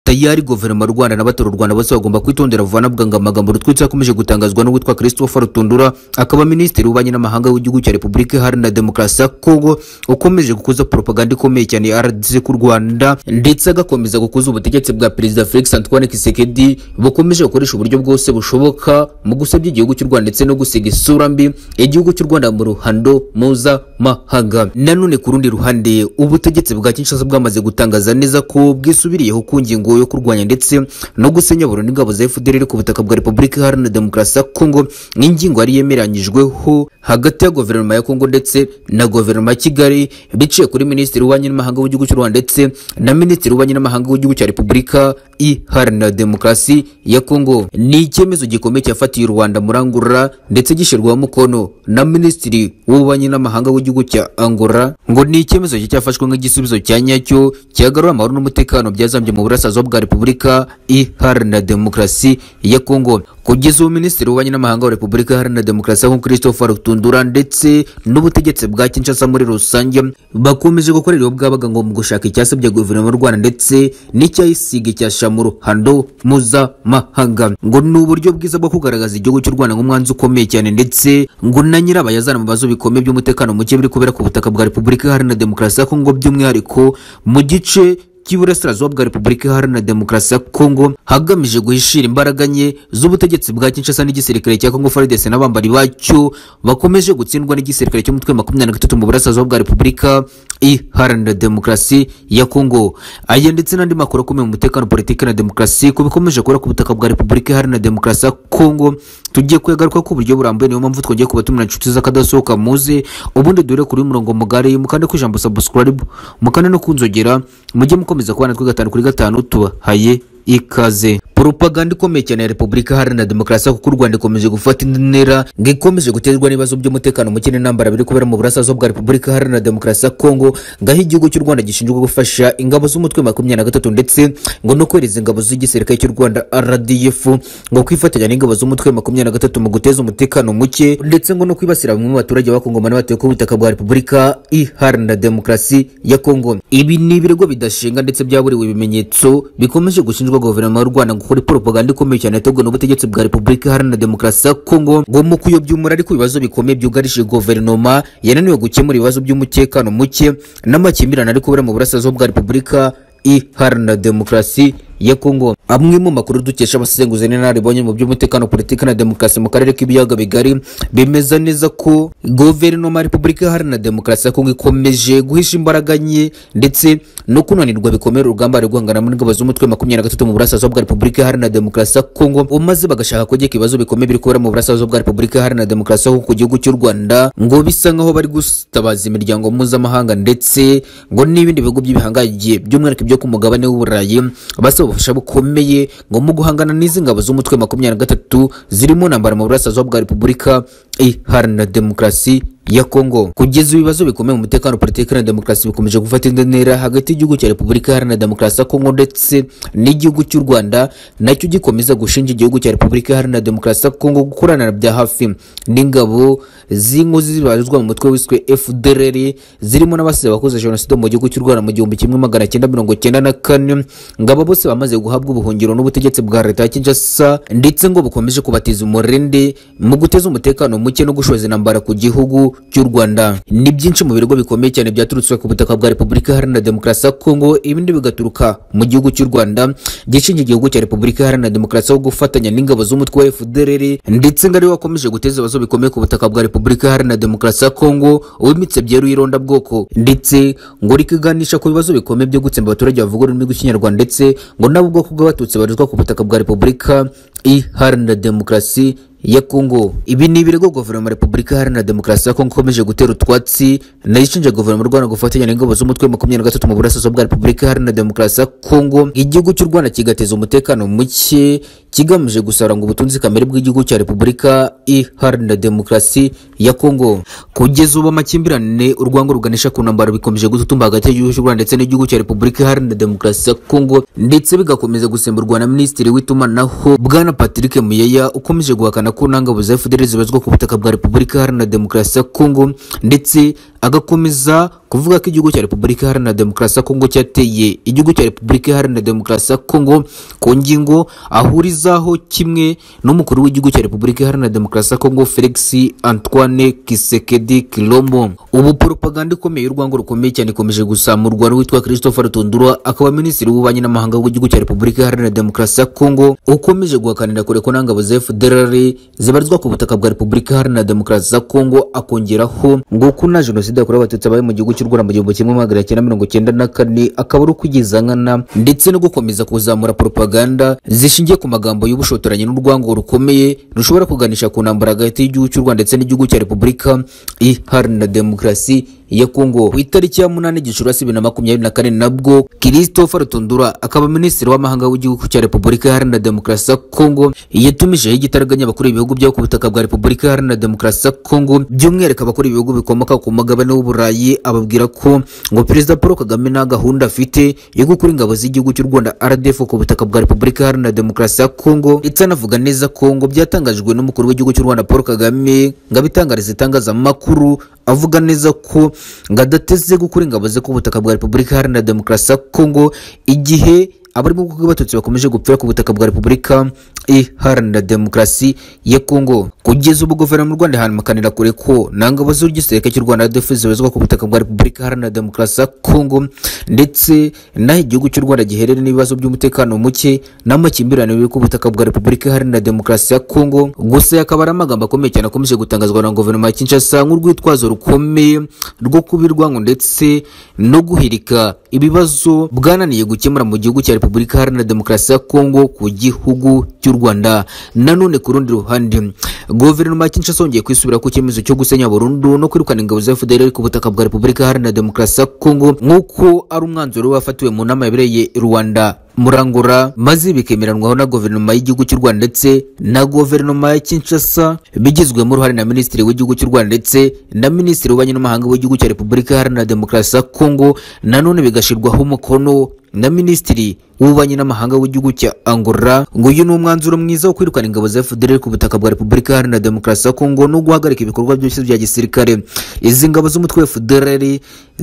tayari guverinoma y'u rwanda n'abatura u rwanda bose bagomba kwitondera vuba navuga ngo amagambo rutwitsi akomeje gutangazwa n'uwitwa christophe rutundura akaba minisitiri w'ububanyi n'amahanga w'igihugu cya repubulika iharanira demokarasi ya kongo ukomeje gukuza propaganda ikomeye cyane ya rdc ku rwanda ndetse agakomeza gukuza ubutegetsi bwa perezida felix antoine kisekedi bukomeje gukoresha uburyo bwose bushoboka mu gusebya igihugu cy'u rwanda ndetse no gusiga isura mbi igihugu cy'u rwanda mu ruhando mpuzamahanga nanone ku rundi ruhande ubutegetsi bwa kinshasa bwamaze gutangaza neza ko bwisubiriyeho ku ngingo yo kurwanya ndetse no gusenya burundu ingabo za fdr iri ku butaka bwa repubulika iharanira demokarasi ya kongo nk'ingingo yari yemeranyijweho hagati ya guverinoma ya kongo ndetse na guverinoma ya kigali biciye kuri minisitiri w'ububanyi n'amahanga w'igihugu cy'u rwanda ndetse na minisitiri w'ububanyi n'amahanga w'igihugu cya repubulika iharanira demokarasi ya kongo ni icyemezo gikomeye cyafatiye u rwanda murangurura ndetse gishyirwaho umukono na minisitiri w'ububanyi n'amahanga w'igihugu cya angola ngo ni icyemezo cyafashwe nk'igisubizo cya nyacyo cyagarura amahoro n'umutekano byazambye mu burasirazuba bwa repubulika iharanira demokarasi ya kongo kugeza ubu minisitiri w'ububanyi n'amahanga wa repubulika iharanira demokarasi ya kongo christophe rutundura ndetse n'ubutegetsi bwa kinshasa muri rusange bakomeje gukorera iyo bwabaga ngo mu gushaka icyasabye guverinoma y'u rwanda ndetse n'icyayisiga icyasha mu ruhando mpuzamahanga ngo ni uburyo bwiza bwo kugaragaza igihugu cy'u rwanda nk'umwanzi ukomeye cyane ndetse ngo na nyirabayazana mu bibazo bikomeye by'umutekano muke biri kubera ku butaka bwa repubulika iharanira demokarasi ya kongo by'umwihariko mu gice cy'iburasirazuba bwa repubulika iharanira demokarasi ya kongo hagamije guhishira imbaraga nke z'ubutegetsi bwa kinshasa n'igisirikare cya kongo frdc n'abambari bacyo bakomeje gutsindwa n'igisirikare cy'umutwe makumyabiri na gatatu mu burasirazuba bwa repubulika iharanira demokarasi ya kongo aya ndetse n'andi makuru akomeye mu mutekano politiki na demokarasi ku bikomeje kubera ku butaka bwa repubulika iharanira demokarasi ya kongo tugiye kuyagaruka ku buryo burambuye niyo mpamvu twongeye kubatumira inshuti z'akadasohoka muze ubundi duhere kuri murongo mugari mukande ku ijambo subscribe mukande no kunzogera mujye mukomeza kubana twe gatanu kuri gatanu tubahaye ikaze propaganda ikomeye cyane ya repubulika iharanira demokarasi kuko u rwanda ikomeje gufata indi ntera ngo ikomeje guterwa n'ibibazo by'umutekano muke n'intambara biri kubera mu burasirazuba bwa repubulika iharanira demokarasi ya kongo ngaho igihugu cy'u rwanda gishinzwe gufasha ingabo z'umutwe makumyabiri na gatatu ndetse ngo no kohereza ingabo z'igisirikare cy'u rwanda rdf ngo kwifatanya n'ingabo z'umutwe makumyabiri na gatatu mu guteza umutekano muke ndetse ngo no kwibasira bamwe mu baturage bakongomana batuye ku butaka bwa repubulika iharanira demokarasi ya kongo ibi ni ibirego bidashinga ndetse byaburiwe ibimenyetso bikomeje gushinjwa guverinoma y'u rwanda kuri propaganda ikomeye cyane yateguwe n'ubutegetsi bwa repubulika iharanira demokarasi ya kongo ngo mu kuyobya umura ariko ibibazo bikomeye byugarije guverinoma yananiwe gukemura ibibazo by'umutekano muke n'amakimbirane ari kubera mu burasirazuba bwa repubulika iharanira demokarasi ya Kongo. Amwe mu makuru dukesha abasenguzi n'inararibonye mu by'umutekano politiki na demokarasi mu karere k'ibiyaga bigari bemeza neza ko guverinoma ya Repubulika Iharanira Demokarasi ya Kongo ikomeje guhisha imbaraga nke ndetse no kunanirwa bikomeye urugamba rwo guhangana n'ingabo z'umutwe makumyabiri na gatatu mu burasirazuba bwa Repubulika Iharanira Demokarasi ya Kongo maze bagashaka kugeka ibibazo bikomeye biri kubera mu burasirazuba bwa Repubulika Iharanira Demokarasi ya Kongo ku gihugu cy'u Rwanda ngo bisa nkaho bari gutabaza imiryango mpuzamahanga ndetse ngo n'ibindi bihugu by'ibihangaye by'umwihariko byo ku mugabane w'Uburayi basaba ubufasha bukomeye ngo mu guhangana n'izi ngabo z'umutwe makumyabiri na gatatu zirimo ntambara mu burasirazuba bwa repubulika iharanira demokarasi ya Kongo kugeza ibibazo bikomeye mu mutekano politiki na demokarasi bikomeje gufata indi ntera hagati y'igihugu cya Repubulika Iharanira Demokarasi ya Kongo ndetse n'igihugu cy'u Rwanda nacyo gikomeza gushinja igihugu cya Repubulika Iharanira Demokarasi ya Kongo gukorana bya hafi n'ingabo z'inkozi zibarizwa mu mutwe wiswe FDLR zirimo n'abasize abakoze jenoside mu gihugu cy'u Rwanda mu gihumbi kimwe magana cyenda mirongo cyenda na kane ngabo bose bamaze guhabwa ubuhungiro n'ubutegetsi bwa leta ya Kinshasa ndetse ngo bukomeje kubatiza umurindi mu guteza umutekano muke no gushoza intambara ku gihugu cy'u Rwanda ni byinshi mu birego bikomeye cyane byaturutse ku butaka bwa Repubulika Iharanira Demokarasi ya Kongo ibindi bigaturuka mu gihugu cy'u Rwanda gishingiye igihugu cya Repubulika Iharanira Demokarasi yo gufatanya n'ingabo z'umutwe wa FDLR ndetse ngari wakomeje guteza ibibazo bikomeye ku butaka bwa Repubulika Iharanira Demokarasi ya Kongo uwimitse byeru ironda bwoko ndetse ngo rikiganisha ku bibazo bikomeye byo gutsemba abaturage bavuga ururimi rw'ikinyarwanda ndetse ngo nabo ubwoko bw'abatutsi barizwa ku butaka bwa Repubulika Iharanira Demokarasi ya Kongo. Ibi ni ibirego guverinoma ya Repubulika Iharanira Demokarasi ya Kongo ikomeje gutera utwatsi nayo ishinja guverinoma y'u Rwanda gufatanya n'ingabo z'umutwe wa makumyabiri na gatatu mu burasirazuba bwa Repubulika Iharanira Demokarasi ya Kongo. Igihugu cy'u Rwanda kigateza umutekano muke kigamije gusaranga ubutunzi kamere bw'igihugu cya Repubulika Iharanira Demokarasi ya Kongo. Kugeza ubu amakimbirane urwango ruganisha ku ntambara bikomeje gututumba hagati y'igihugu cy'u Rwanda ndetse n'igihugu cya Repubulika Iharanira Demokarasi ya Kongo ndetse bigakomeza gusemburwa na Minisitiri w'itumanaho Bwana Patrick Muyeya ukomeje guhakana yerekana ko nta ngabo za fdr zibazwa ku butaka bwa repubulika iharanira demokarasi ya kongo ndetse agakomeza kuvuga ko igihugu cya repubulika iharanira demokarasi ya kongo cyateye igihugu cya repubulika iharanira demokarasi ya kongo ku ngingo ahurizaho kimwe n'umukuru w'igihugu cya repubulika iharanira demokarasi ya kongo felix antoine kisekedi kilombo ubu poropaganda ikomeye y'urwango rukomeye cyane ikomeje gusamurwa n'uwitwa christopher tundura akaba minisitiri w'ububanyi n'amahanga w'igihugu cya repubulika iharanira demokarasi ya kongo ukomeje guhakanira kure ko nta ngabo za fdr zibarizwa ku butaka bwa repubulika iharanira demokarasi ya kongo akongeraho ngo ko nta jenoside yakorewe abatutsi yabaye mu gihugu cy'u rwanda mu gihumbi kimwe magana cyenda mirongo cyenda na kane akaba ari ukwigizangana ndetse no gukomeza kuzamura poropaganda zishingiye ku magambo y'ubushotoranyi n'urwango rukomeye rushobora kuganisha ku ntambara hagati y'igihugu cy'u rwanda ndetse n'igihugu cya repubulika iharanira demokarasi ya Kongo ku itariki ya munani Gicurasi bibiri na makumyabiri na kane nabwo Christopher Tundura akaba minisitiri w'amahanga w'igihugu cya Repubulika Iharanira Demokarasi ya Kongo yatumijeho igitaraganya abakuru ibihugu byo ku butaka bwa Repubulika Iharanira Demokarasi ya Kongo by'umwihariko abakuru ibihugu bikomoka ku mugabane w'uburayi ababwira ko ngo Perezida Paul Kagame nta gahunda afite yo gukura ingabo z'igihugu cy'u Rwanda RDF ku butaka bwa Repubulika Iharanira Demokarasi ya Kongo ndetse anavuga neza ko ngo byatangajwe n'umukuru w'igihugu cy'u Rwanda Paul Kagame ngo abitangariza itangazamakuru avuga neza ko ngo adateze gukura ingabo ze ku butaka bwa repubulika iharanira demokarasi ya kongo igihe abarimo kuko abatutsi bakomeje gupfira ku butaka bwa repubulika iharanira demokarasi ya kongo kugeza ubu guverinoma y'u rwanda ihamakanira kure ko nta ngabo z'igisirikare cy'u rwanda rdf zibazwa ku butaka bwa repubulika iharanira demokarasi ya kongo ndetse n'aho igihugu cy'u rwanda giherereye n'ibibazo by'umutekano muke n'amakimbirane biri ku butaka bwa repubulika iharanira demokarasi ya kongo gusa yakaba ari amagambo akomeye cyane akomeje gutangazwa na guverinoma ya kinshasa nk'urwitwazo rukomeye rwo kubirwango ndetse no guhirika ibibazo bwananiye gukemura mu gihugu cya repubulika iharanira demokarasi ya kongo ku gihugu cy'u rwanda nanone ku rundi ruhande guverinoma ya kinshasa yongeye kwisubira ku cyemezo cyo gusenya burundu no kwirukana ingabo za fdr ku butaka bwa repubulika iharanira demokarasi ya kongo nk'uko ari umwanzuro wafatiwe mu nama yabereye rwanda murangura maze bikemeranwaho na guverinoma y'igihugu cy'u rwanda ndetse na guverinoma ya kinshasa bigizwemo uruhare na minisitiri w'igihugu cy'u rwanda ndetse na minisitiri w'ububanyi n'amahanga w'igihugu cya repubulika iharanira demokarasi ya kongo nanone bigashyirwaho umukono na minisitiri w'ububanyi n'amahanga w'igihugu cya angola ngo uyu ni umwanzuro mwiza wo kwirukana ingabo za fdr ku butaka bwa repubulika iharanira demokarasi ya kongo no guhagarika ibikorwa byose bya gisirikare izi ngabo z'umutwe wa fdr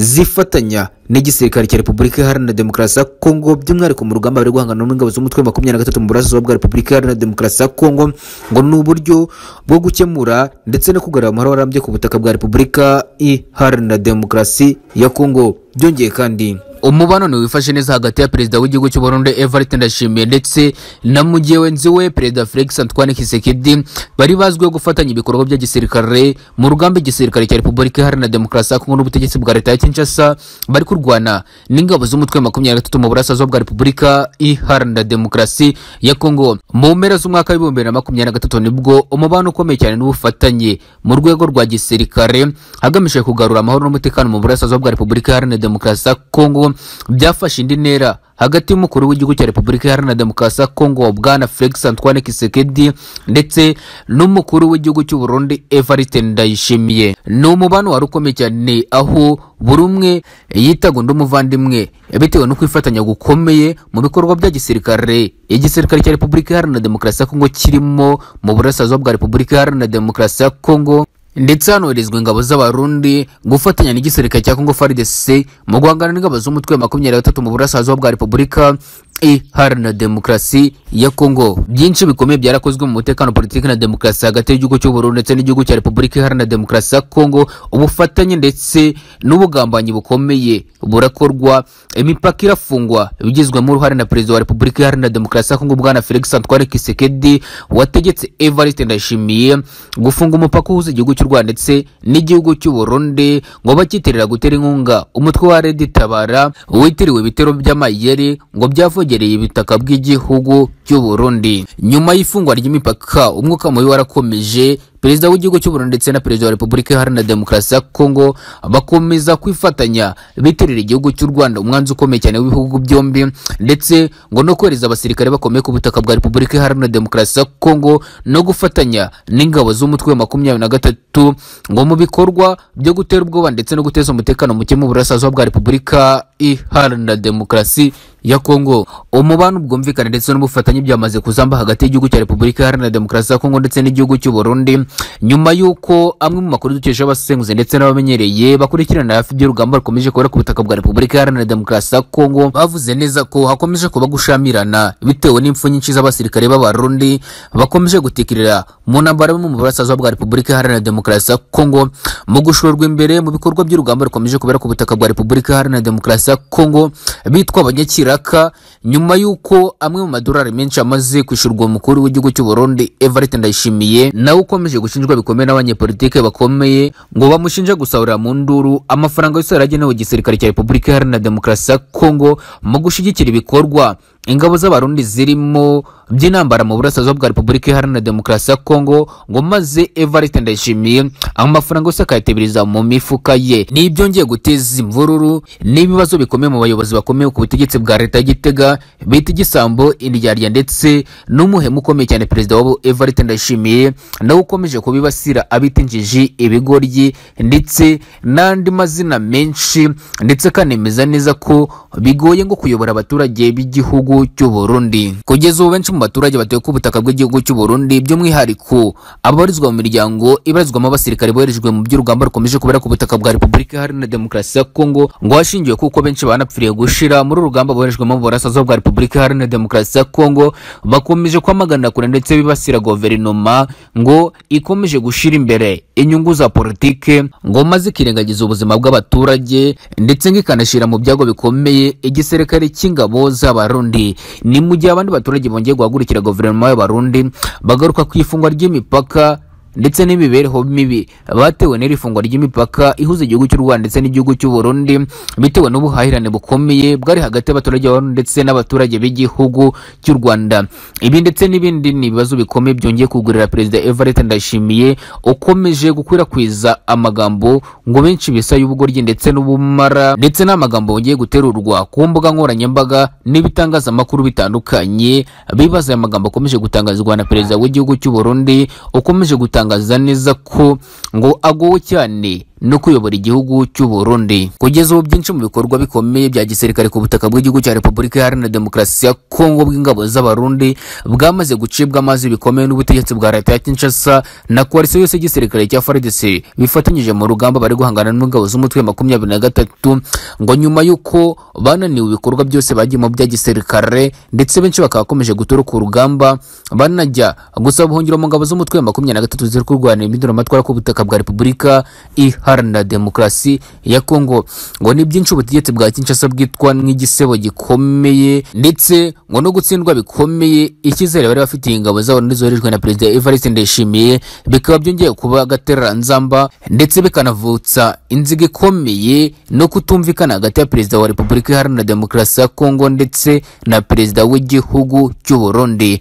zifatanya n'igisirikare cya repubulika iharanira demokarasi ya kongo by'umwihariko mu rugamba bari guhangana n'ingabo z'umutwe wa makumyabiri na gatatu mu burasirazuba bwa repubulika iharanira demokarasi ya kongo ngo ni uburyo bwo gukemura ndetse no kugarura amahoro arambye ku butaka bwa repubulika iharanira demokarasi ya kongo byongeye kandi umubano wifashe neza hagati ya perezida w'igihugu cy'u Burundi Evariste Ndayishimiye ndetse na mugenzi we perezida Felix Antoine Tshisekedi bari bazwiho gufatanya ibikorwa bya gisirikare mu rugamba igisirikare cya Repubulika Iharanira Demokarasi ya Kongo n'ubutegetsi bwa leta ya Kinshasa bari kurwana n'ingabo z'umutwe wa makumyabiri na gatatu mu burasirazuba bwa Repubulika Iharanira Demokarasi ya Kongo mu mpera z'umwaka w'ibihumbi bibiri na makumyabiri na gatatu nibwo umubano ukomeye cyane n'ubufatanye mu rwego rwa gisirikare hagamijwe kugarura amahoro n'umutekano mu burasirazuba bwa Repubulika Iharanira Demokarasi ya Kongo byafashe indi ntera hagati y'umukuru w'igihugu cya repubulika iharanira demokarasi ya kongo bwana felix antoine kisekedi ndetse n'umukuru w'igihugu cy'u burundi evariste ndayishimiye ni umubano wari ukomeye cyane aho buri umwe yitaga undi umuvandimwe bitewe no kwifatanya gukomeye mu bikorwa bya gisirikare igisirikare cya repubulika iharanira demokarasi ya kongo kirimo mu burasirazuba bwa repubulika iharanira demokarasi ya kongo ndetse hanoherezwa ingabo z'abarundi gufatanya n'igisirikare cya kongo fardc mu guhangana n'ingabo z'umutwe wa makumyabiri na gatatu mu burasirazuba bwa repubulika iharanira demokarasi ya kongo byinshi bikomeye byarakozwe mu mutekano politiki na demokarasi hagati y'igihugu cy'u Burundi ndetse n'igihugu cya repubulika iharanira demokarasi ya kongo ubufatanye ndetse n'ubugambanyi bukomeye burakorwa imipaka irafungwa bigizwemo uruhare na perezida wa repubulika iharanira demokarasi ya kongo bwana felix antoine kisekedi wategetse evariste ndayishimiye gufunga umupaka uhuza igihugu cy'u rwanda ndetse n'igihugu cy'u burundi ngo bacyitirira gutera inkunga umutwe wa redi tabara witiriwe ibitero by'amayeri ngo byavogereye ibitaka by'igihugu cy'u burundi nyuma y'ifungwa ry'imipaka umwuka mubi warakomeje perezida w'igihugu cy'u Burundi ndetse na perezida wa Repubulika Iharanira Demokarasi ya Kongo bakomeza kwifatanya bitirira igihugu cy'u Rwanda umwanzi ukomeye cyane w'ibihugu byombi ndetse ngo no kohereza abasirikare bakomeye ku butaka bwa Repubulika Iharanira Demokarasi ya Kongo no gufatanya n'ingabo z'umutwe wa makumyabiri na gatatu ngo mu bikorwa byo gutera ubwoba ndetse no guteza umutekano muke mu burasirazuba bwa Repubulika Iharanira Demokarasi ya Kongo umubano ubwumvikane ndetse n'ubufatanye byamaze kuzamba hagati y'igihugu cya Repubulika Iharanira Demokarasi ya Kongo ndetse n'igihugu cy'u Burundi nyuma y'uko amwe mu makuru dukesha abasenguzi ndetse n'abamenyereye bakurikirana hafi by'urugamba rukomeje kubera ku butaka bwa Repubulika Iharanira Demokarasi ya Kongo bavuze neza ko hakomeje kuba gushamirana bitewe n'impfu nyinshi z'abasirikare b'abarundi bakomeje gutikirira mu ntambara yo mu burasirazuba bwa Repubulika Iharanira Demokarasi ya Kongo mu gushorwa imbere mu bikorwa by'urugamba rukomeje kubera ku butaka bwa Repubulika Iharanira Demokarasi ya Kongo bitwa abanyakira Iraka nyuma y'uko amwe mu madolari menshi amaze kwishyurwa umukuru w'igihugu cy'u Burundi Evariste Ndayishimiye nawe ukomeje gushinjwa bikomeye n'abanyepolitike bakomeye ngo bamushinja gusahurira mu nduru amafaranga yose yari agenewe igisirikare cya Repubulika Iharanira Demokarasi ya Kongo mu gushyigikira ibikorwa ingabo z'abarundi zirimo by'intambara mu burasirazuba bwa repubulika iharanira demokarasi ya kongo ngo maze evariste ndayishimiye amafaranga yose akayateberiza mu mifuka ye ni ibyongeye guteza imvururu n'ibibazo bikomeye mu bayobozi bakomeye ku butegetsi bwa leta y'igitega bita igisambo indyarya ndetse n'umuhemu ukomeye cyane perezida wabo evariste ndayishimiye nawe ukomeje kubibasira abita injiji ibigoryi ndetse n'andi mazina menshi ndetse akanemeza neza ko bigoye ngo kuyobora abaturage b'igihugu cy'u Burundi kugeza ubu benshi mu baturage batuye ku butaka bw'igihugu cy'u Burundi by'umwihariko ababarizwa mu miryango ibarizwamo abasirikare boherejwe mu by'urugamba rukomeje kubera ku butaka bwa Repubulika Iharanira Demokarasi ya Kongo ngo hashingiwe kuko benshi banapfiriye gushira muri urugamba boherejwemo mu burasirazuba bwa Repubulika Iharanira Demokarasi ya Kongo bakomeje kwamaganira kure ndetse bibasira guverinoma ngo ikomeje gushira imbere inyungu za politike ngo maze ikirengagiza ubuzima bw'abaturage ndetse ngikanashira mu byago bikomeye igisirikare cy'ingabo z'abarundi ni mu gihe abandi baturage bongeye guhagurukira guverinoma y'abarundi bagaruka ku ifungwa ry'imipaka ndetse n'imibereho mibi batewe n'iri fungwa ry'imipaka ihuza igihugu cy'u Rwanda ndetse n'igihugu cy'u Burundi bitewe n'ubuhahirane bukomeye bwari hagati y'abaturage b'abarundi ndetse n'abaturage b'igihugu cy'u Rwanda ibi ndetse n'ibindi ni ibibazo bikomeye byongeye kugurira perezida Evariste Ndayishimiye ukomeje gukwirakwiza amagambo ngo benshi bisa y'ubugoryi ndetse n'ubumara ndetse n'amagambo yongeye guterurwa ku mbuga nkoranyambaga n'ibitangazamakuru bitandukanye bibaza aya magambo akomeje gutangazwa na perezida w'igihugu cy'u Burundi ukomeje gutanga atangaza neza ko ngo agowe cyane no kuyobora igihugu cy'u Burundi kugeza ubu byinshi mu bikorwa bikomeye bya gisirikare ku butaka bw'igihugu cya Repubulika Iharanira Demokarasi ya Kongo bw'ingabo z'abarundi bwamaze gucibwa amazi bikomeye n'ubutegetsi bwa leta ya Kinshasa na koalisiyo yose y'igisirikare cya FARDC bifatanyije mu rugamba bari guhangana n'ingabo z'umutwe makumyabiri na gatatu ngo nyuma y'uko bananiwe ibikorwa byose bagiyemo bya gisirikare ndetse benshi bakaba bakomeje gutoroka urugamba banajya gusaba ubuhungiro mu ngabo z'umutwe makumyabiri na gatatu ziri kurwana impinduramatwara ku butaka bwa Repubulika Iharanira iharanira demokarasi ya Kongo ngo ni byinshi ubutegetsi bwa Kinshasa bwitwa nk'igisebo gikomeye ndetse ngo no gutsindwa bikomeye icyizere bari bafitiye ingabo zabo zoherejwe na perezida Evariste Ndayishimiye bikaba byongeye kuba agatereranzamba ndetse bikanavutsa inziga ikomeye no kutumvikana hagati ya perezida wa Repubulika Iharanira Demokarasi ya Kongo ndetse na perezida w'igihugu cy'u Burundi